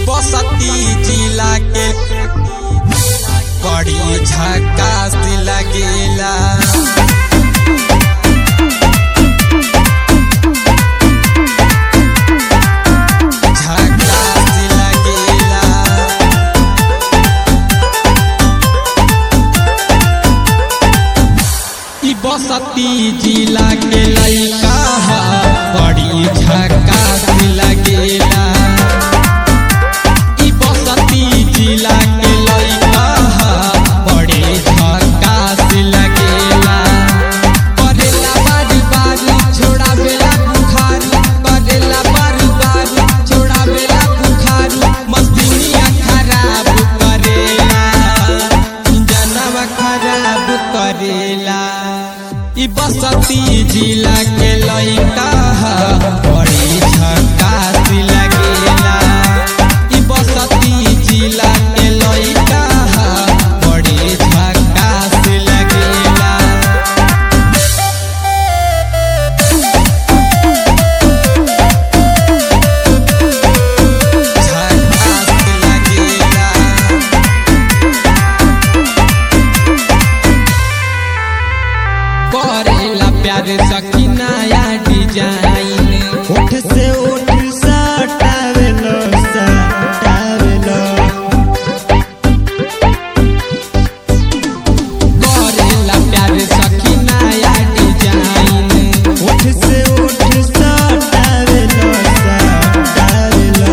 बसती जिला के बड़ी झकास लगेला झकास लगेला ई बसती जिला के लइका ह बड़ी झकास लगेला ई बसती जिला के लइका ह बड़ी झकास लगेला करेला बारी बारी छोड़ावेला बुखार करेला बारी बारी छोड़ावेला बुखार मस्तिनिया खराब करेला जनवा खराब करेला ई बसती जिला के लइका ह बड़ी झकास लगेला ई बसती जिला के लइका ह बड़ी झकास लगेला झकास लगेला करेला प्यार सखी नया डिजाइन ओठ से ओठ सटावेलो सटावेलो करेला प्यार सखी नया डिजाइन ओठ से ओठ सटावेलो सटावेलो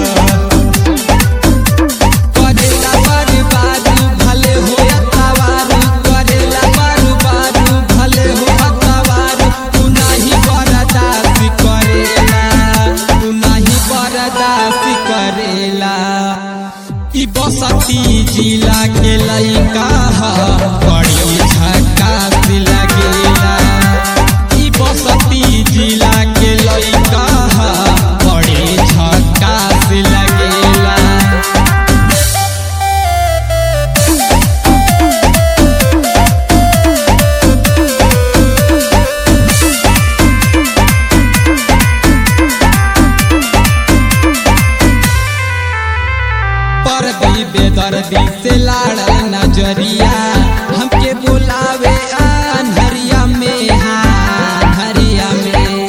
करेला बर्बाद भले हो अतवार करेला बर्बाद भले हो अतवार तू नहीं बर्दाश्त करेला तू नहीं बर्दाश्त करेला ई बसती जिला के लइका ह बड़ी झकास लगेला ई बसती जिला के लइका ह बड़ी झकास लगेला पर दी बेदर्दी से लाड़ा नजरिया हमके बुलावे अनहरिया में हाँ हरिया में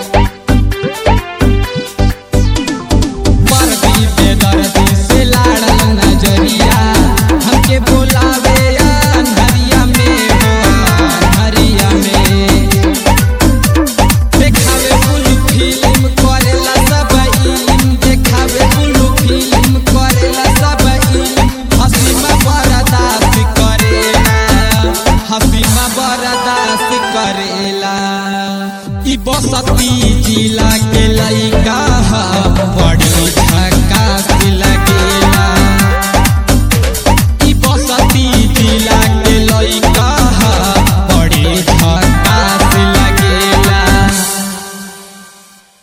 पर दी बेदर्दी से लाड़ा नजरिया हमके बुलावे अनहरिया में हो हरिया में देखावे बुलू फिल्म करेला सब इल्म देखावे बुलू फिल्म करेला सब इल्म हसीमा बर्दाश्त करेला हसीमा बर्दाश्त करेला ई बसती जिला